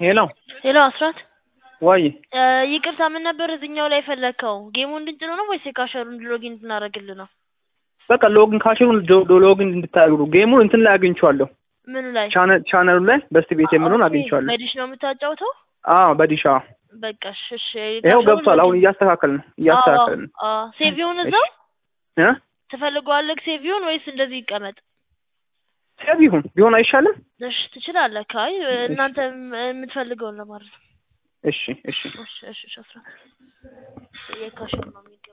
ሄሎ ሄሎ አስራት ወይ እ ይቅርታ ምን ነበር እዚህኛው ላይ የፈለግከው? ጌሙን እንድንጭነው ነው ወይስ የካሸሩን ሎጊን እንድናደርግልህ ነው? በቃ ሎግን ካሽሩን ዶ- ሎግን እንድታደርጉ ጌሙን እንትን ላይ አግኝቼዋለሁ። ምኑ ላይ? ቻነ- ቻነሉ ላይ በስት ቤት የምለውን ኦኬ፣ አግኝቼዋለሁ። በዲሽ ነው የምታጫውተው? አዎ በዲሻ በቃ እሺ፣ እሺ። ይኸው ካሸሩን ገብቷል። አሁን ሎጊን- እያስተካከልን እያስተካከልን አዎ፣ አዎ። ሴቪውን እዛው እ ትፈልገዋለህ ሴቪውን ወይስ እንደዚህ ይቀመጥ? ሰብ ይሁን ቢሆን አይሻልም? እሺ ትችላለህ። ካይ እናንተ የምትፈልገውን ለማድረግ እሺ እሺ እሺ፣ እሺ፣ እሺ። አስራት የካሸሩ ነው የሚገባው